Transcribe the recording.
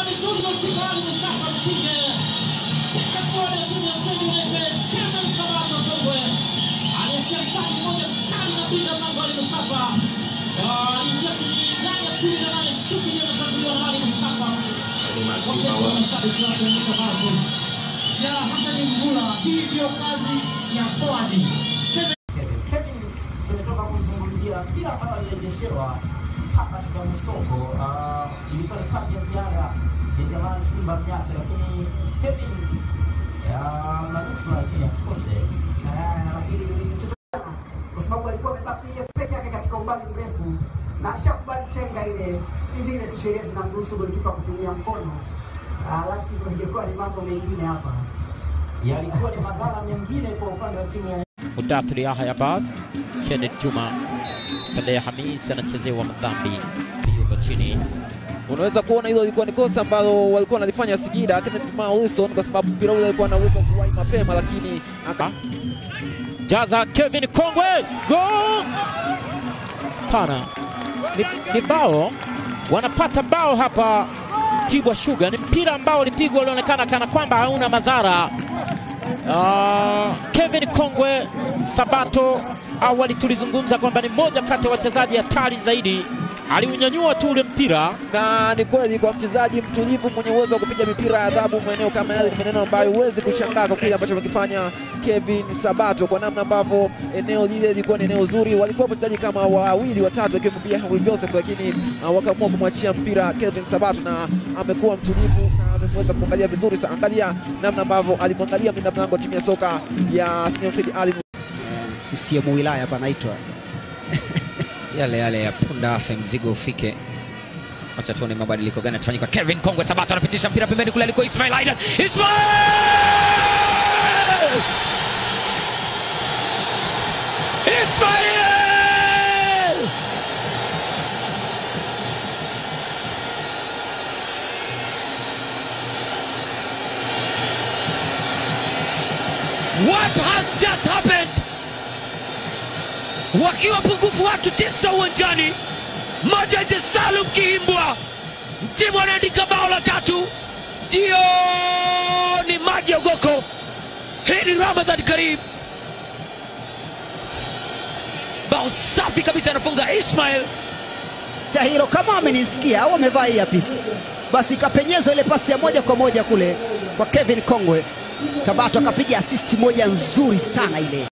vizuri goalkeeper Ali Mustafa Msinge. Katika kona ya timu ya Stand United, Cameron Sabato Kongwe. Aliachia mtani mmoja mkali na pinda mlango Ali Mustafa. Ah, Aliingia kwenye ndani ya kumi na nane, shuti iliyotanguliwa na Ali Mustafa. Wakati wa mashabiki wake Mwita Marcus. ya Hassan Mvula. Hii ndio kazi ya forward. Kevin Kevin tumetoka kumzungumzia mpira ambao alirejeshewa hapa katika Musoko. Ah, ilikuwa ni kazi ya ziada ya jamaa Simba Mnyata, lakini Kevin ah, manusura lakini akose Eh, lakini ni mchezaji sana, kwa sababu alikuwa amebaki yeye peke yake katika umbali mrefu na ashakubali chenga ile hivi ile tu sheria zinamruhusu golikipa kutumia mkono. Ah, la sivyo ingekuwa ni mambo mengine hapa. yalikuwa ni madhara mengine kwa upande wa timu ya Mudathir Yahya Abbas, Kenneth Juma, Saleh Hamis anachezewa madhambi yuko chini. Unaweza kuona hilo ilikuwa ni kosa ambalo walikuwa wanalifanya Singida Kenneth Juma Wilson, kwa sababu mpira ule alikuwa anaweza kuwahi mapema, lakini aka Jaza Kevin Kongwe, go! Pana ni, ni bao, wanapata bao hapa Tibwa Sugar. Ni mpira ambao ulipigwa ulionekana kana kwamba hauna madhara. Ah, Kevin Kongwe Sabato, awali tulizungumza kwamba ni mmoja kati ya wachezaji hatari zaidi, aliunyanyua tu ule mpira na ni kweli kwa mchezaji mtulivu mwenye uwezo wa kupiga mipira ya adhabu maeneo kama yale, ni maneno ambayo huwezi kushangaa kwa kile ambacho amekifanya Kevin Sabato, kwa namna ambavyo eneo lile lilikuwa ni eneo zuri. Walikuwa wachezaji kama wawili watatu, akiwepo pia Henry Joseph, lakini uh, wakaamua kumwachia mpira Kevin Sabato, na amekuwa mtulivu na ameweza kuangalia vizuri sana. Angalia namna ambavyo alimwangalia mlinda mlango wa timu ya soka ya Senior Mtedi Ali CCM wilaya panaitwa yale yale ya punda afe mzigo ufike. Acha tuone mabadiliko gani yatafanyika. Kevin Kongwe Sabato anapitisha mpira pembeni kule aliko Ismail Aidan. Ismail! Ismail! What has just happened? wakiwa pungufu watu tisa uwanjani, Majid Salum Kihimbwa timu anaandika bao la tatu, ndio ni maji ya ugoko. Hii ni Ramadhan Karim, bao safi kabisa, anafunga Ismail. hilo kama amenisikia au amevaa hii apisi, basi ikapenyezwa ile pasi ya moja kwa moja kule kwa Kevin Kongwe. Sabato akapiga asisti moja nzuri sana ile.